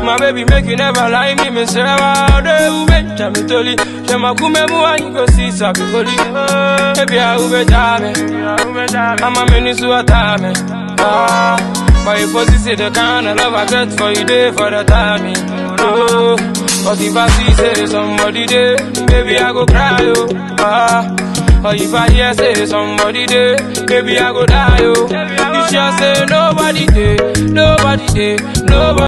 My baby make you never lie me, me say I do you make me toli. She ma kume mu and you go see sabi holy. Baby I ube jame, I'm a mini suatame. Ah, but if you see the kind of love I get for you day for the timing. Oh, but if I see say somebody there, baby I go cry oh. Ah. Or if I hear say somebody there, baby I go die oh. You sure say nobody there, nobody there, nobody.